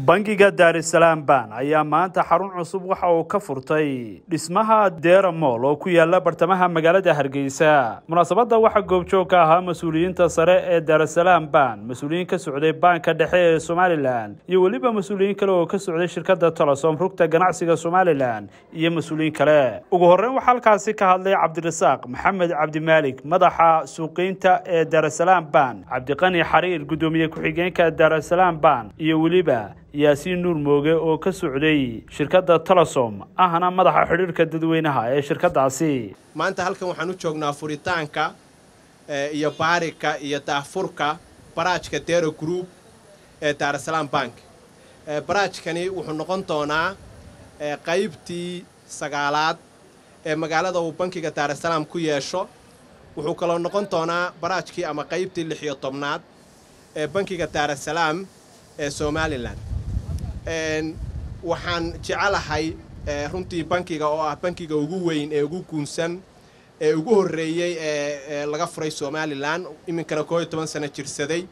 bangiga daarisalaam ban ayaa maanta xarun cusub waxa uu ka furtay dhismaha deera mool oo ku yaala bartamaha magaalada hargeysa munaasabadda waxaa goobjoog ka ahaa mas-uuliyiinta sare ee daarasalaam ban mas-uuliyiin ka socday baanka dhexe ee somalilan iyo weliba mas-uuliyiin kale oo ka socday shirkadda tolosom rugta ganacsiga somalilan iyo mas-uuliyiin kale ugu horreyn waxaa halkaasi ka hadlay cabdirasaaq maxamed cabdimaalik madaxa suuqeynta ee daarasalaam ban cabdiqani xariir guddoomiye ku-xigeenka daarasalaam ban iyo weliba yaasiin nuur mooge oo ka socday shirkadda tolosom ahna madaxa xidhiirka dadweynaha ee shirkaddaasi maanta halkan waxaan u joognaa furitaanka iyo baarika iyo daafurka baraajka dero group ee daarasalaam bank baraajkani wuxuu noqon doonaa qaybtii sagaalaad ee magaalada uu bankiga daarasalaam ku yeesho wuxuu kaloo noqon doonaa baraajkii ama qaybtii lix iyo tobnaad ee bankiga daarasalaam ee somalilan waxaan jecelahay runtii bankiga oo ah bankiga ugu weyn ee ugu guunsan ee ugu horreeyey ee laga furay somalilan iminkana koo iyo toban sano jirsaday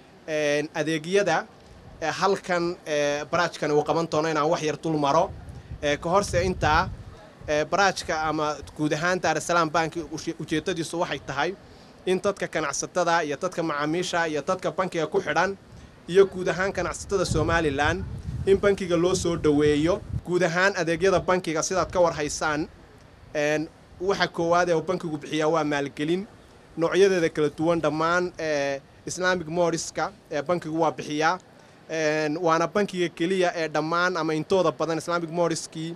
adeegyada halkan baraajkani uu qaban doono inaan wax yar dul maro ka horse intaa baraajka ama guud ahaan daarasalaam banki ujeeddadiisu waxay tahay in dadka ganacsatada iyo dadka macaamiisha iyo dadka bankiga ku xidhan iyo guud ahaan ganacsatada somalilan in bankiga loo soo dhoweeyo guud ahaan adeegyada bankiga sidaad ka war haysaan waxa koowaad ee uu bankigu bixiyaa waa maalgelin noocyadeeda kala duwan dhammaan islaamic moriska ee bankigu waa bixiyaa waana bankiga keliya ee dhammaan ama intooda badan islaamic moriskii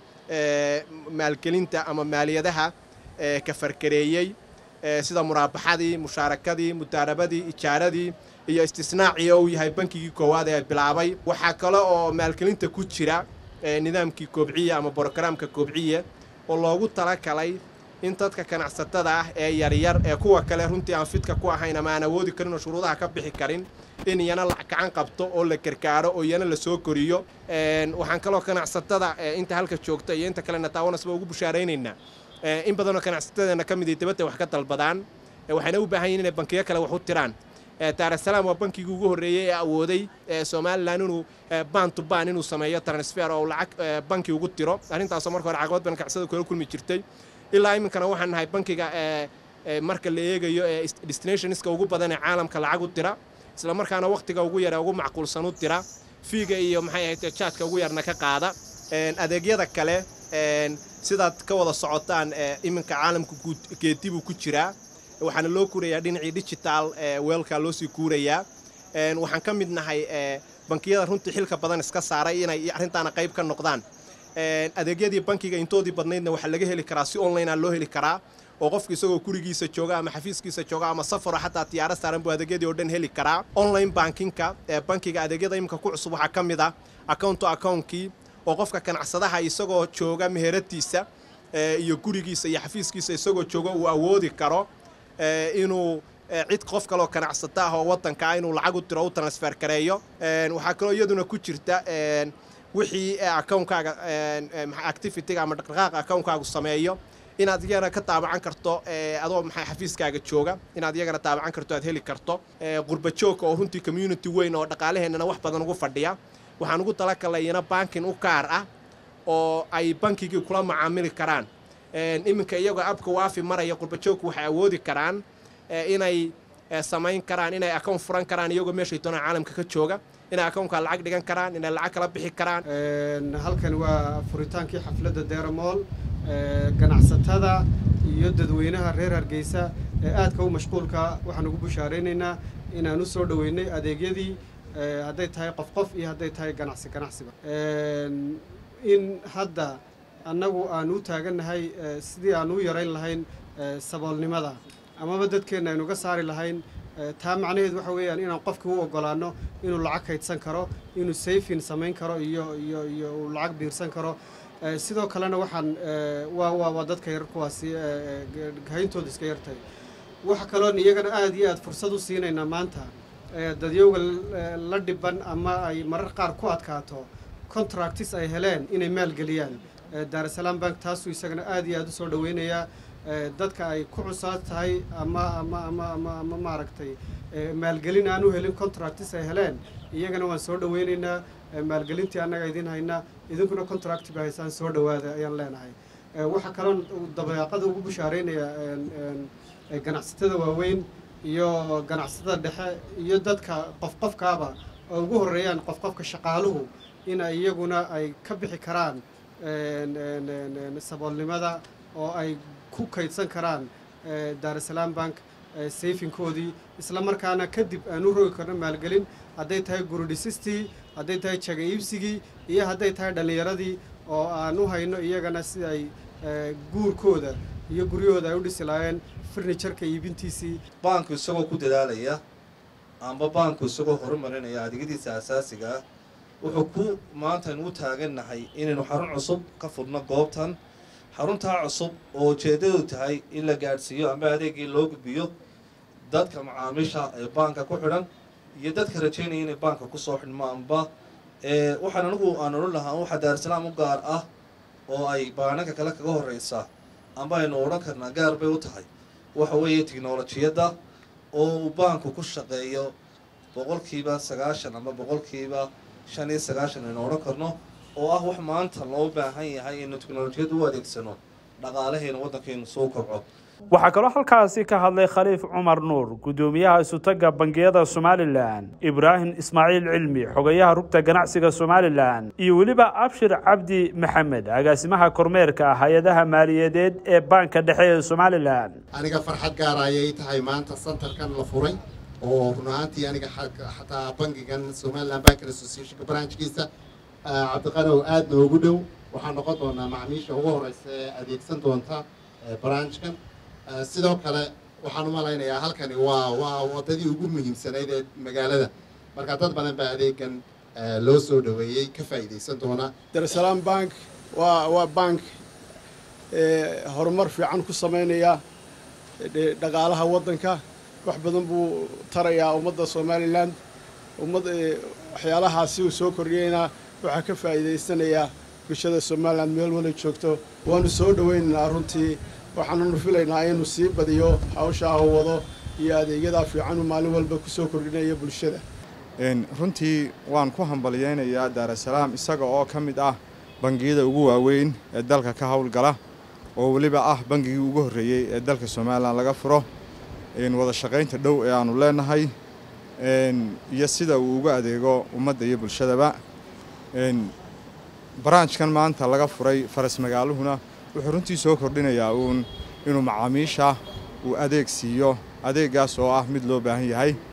maalgelinta ama maaliyadaha ka farkareeyey sida muraabaxadii mushaarakadii mudaarabadii ijaaradii iyo istisnaacii oo uu yahay bankigii koowaad ee bilaabay waxaa kale oo maalgelinta ku jira nidaamkii koobciya ama brogaraamka koobciya oo loogu talagalay in dadka ganacsatada ah ee yaryar ee kuwa kale runtii aan fidka ku ahayn ama aan awoodi karin oo shuruudaha ka bixi karin in iyana lacag gacan qabto oo la gargaaro oo iyana la soo koriyo waxaan kaloo ganacsatada inta halka joogta iyo inta kalena taawanasba ugu bushaaraynaynaa in badanoo ganacsatadeena ka mid ay dibadda wax ka dalbadaan waxayna u baahan yihin inay bankiyo kale wax u tiraan daarasalaam waa bankigii ugu horreeyey ee awooday somalilan inuu ban to ban inuu sameeyo transfer oo lacag banki ugu tiro arrintaasoo marka hore caqabad badan ganacsada kula kulmi jirtay ilaa iminkana waxaan nahay bankiga marka la eegayo ee destinationska ugu badan ee caalamka lacag u dira isla markaana wakhtiga ugu yar ee ugu macquulsan u dira fiiga iyo maxay ahayd jaadka ugu yarna ka qaada adeegyada kale sidaad ka wada socotaan iminka caalamka geedibuu ku jiraa waxaana loo kuurayaa dhinacii digital weelka loo sii kuurayaa waxaan ka mid nahay bankiyada runtii xilka badan iska saaray inay arrintaana qayb ka noqdaan adeegyadii bankiga intoodii badnaydna waxaa laga heli karaa si onlinea loo heli karaa oo qofka isagoo gurigiisa jooga ama xafiiskiisa jooga ama safaro xataa tiyaaro saaran buu adeegyadii oo dhan heli karaa online bankinka ee bankiga adeegyada iminka ku cusub waxaa ka mid ah account to accountkii oo qofka ganacsadaha isagoo jooga meheradiisa iyo gurigiisa iyo xafiiskiisa isagoo jooga uu awoodi karo inuu cid qof kaloo ganacsata ah oo waddanka ah inuu lacag u diro u transfer gareeyo waxaa kaloo iyaduna ku jirta wixii akawnkaaga activityga ama dhaqdhaqaaqa akawnkaagu sameeyo inaad iyagana ka taabacan karto adoo maxay xafiiskaaga jooga inaad iyagana taabacan karto aad heli karto qurba joogka oo runtii community weyn oo dhaqaalaheennana wax badan ugu fadhiya waxaan ugu talagalay iyana bankin u gaar ah oo ay bankigii kula macaamili karaan iminka iyagoo abka waafi maraya qurbajoogku waxay awoodi karaan inay samayn karaan inay akown furan karaan iyagoo meeshay doonaan caalamka ka jooga inay akownka lacag dhigan karaan inay lacag kala bixi karaan halkan waa furitaankii xafladda deeramool ganacsatada iyo dadweynaha reer hargeysa ee aadka u mashquulka waxaan ugu bushaaraynaynaa inaan u soo dhoweynay adeegyadii hadday tahay qof qof iyo hadday tahay ganacsi ganacsiba in hadda annagu aan u taagannahay sidii aan u yarayn lahayn saboolnimada amaba dadkeenna aynuga saari lahayn taa macnaheed waxa weeyaan inaan qofka u oggolaanno inuu lacag kaydsan karo inuu sayfin samayn karo iyo iyo iyo uu lacag biirsan karo sidoo kalena waxaan waa waa waa dadka yar kuwaasi hayntooda iska yartay waxa kaloon iyagana aada iyo aada fursad u siinaynaa maanta dadyowga la dhiban ama ay marar qaar ku adkaato contractis ay heleen inay maalgeliyaan daarasalaam bank taasuu isagana aada iyo aada u soo dhoweynayaa dadka ay ku cusaad tahay ama ama ama ama ama maaragtay maalgelin aan u helin contractis ay heleen iyagana waan soo dhoweynaynaa maalgelintii annaga idin haynaa idinkuna contract ba haysaan soo dhowaada ayaan leenahay waxaa kaloon dabeeqada ugu bushaaraynaya ganacsatada waaweyn iyo ganacsatada dhexe iyo dadka qof qofkaaba oo ugu horreeyaan qof qofka shaqaaluhu in ay iyaguna ay ka bixi karaan saboolnimada oo ay ku kaydsan karaan daarusalaam bank sayfinkoodii isla markaana kadib aan u rogi karno maalgelin hadday tahay guridhisistii hadday tahay jaga iibsigii iyo hadday tahay dhallinyaradii oo aan u hayno iyagana si ay guurkooda iyo guryahooda ay u dhisi lahaayeen farnijarka iibintiisii baanku isagoo ku dadaalaya amba baanku isagoo horumarinaya adeegyadiisa asaasiga ah wuxuu ku maanta aynu u taagannahay inaynu xarun cusub ka furno goobtan xaruntaa cusub oo ujeeddadu tahay in la gaadhsiiyo amba adeegii loo gudbiyo dadka macaamiisha ee baanka ku xidhan iyo dadka rajaynaya inay baanka kusoo xidhmo amba waxaan anigu aan odhan lahaa waxaa daarusalaam u gaar ah oo ay baananka kale kaga horreysa amba aynu odhan karnaa gaar bay u tahay waxa weeye tiknolojiyadda oo uu baanku ku shaqeeyo boqolkiiba sagaashan ama boqolkiiba shan iyo sagaashan aynu odhan karno oo ah wax maanta loo baahan yahay inaynu tiknolojiyadda u adeegsano dhaqaalaheena waddankeenu soo kobco waxaa kaloo halkaasi ka hadlay khaliif cumar nuur guddoomiyaha isutagga bangiyada somalilan ibraahim ismaaciil cilmi xogayaha rugta ganacsiga somalilan iyo weliba abshir cabdi maxamed agaasimaha kormeerka hay-adaha maaliyadeed ee baanka dhexe ee somalilan aniga farxad gaara ayay tahay maanta santarkan la furay oo run ahaantii aniga xataa bangigan somalilan bank associationka branchkiisa cabdiqanow aad noogu dhow waxaa noqon doonaa macmiisha ugu horeysa ee adeegsan doonta branchkan sidoo kale waxaan u malaynayaa halkani waa waa waddadii ugu muhiimsanayd ee magaalada marka dad badan baa adeegan loo soo dhoweeyey ka faa'iidaysan doona daarusalaam bank waa waa bank horumar fiican ku samaynaya dhaqaalaha waddanka wax badan buu tarayaa ummadda somalilan ummad waxyaalahaasi uu soo kordhiyeyna waxaa ka faa'iidaysanayaa bulshada somalilan meel wala joogto waanu soo dhoweynaynaa runtii waxaanunu filaynaa inuu sii badiyo hawshaa u wado iyo adeegyadaa fiicanu maalin walba ku soo kordhinaya bulshada runtii waan ku hambalyaynayaa daarusalaam isaga oo ka mid ah bangiyada ugu waaweyn ee dalka ka howlgala oo weliba ah bangigii ugu horreeyey ee dalka somalilan laga furo wada shaqaynta dhow ee aanu leenahay iyo sida uu uga adeego ummadda iyo bulshadaba baraanjkan maanta laga furay faras magaaluhuna wuxuu runtii soo kordhinayaa uun inuu macaamiisha uu adeeg siiyo adeeggaas oo ah mid loo baahan yahay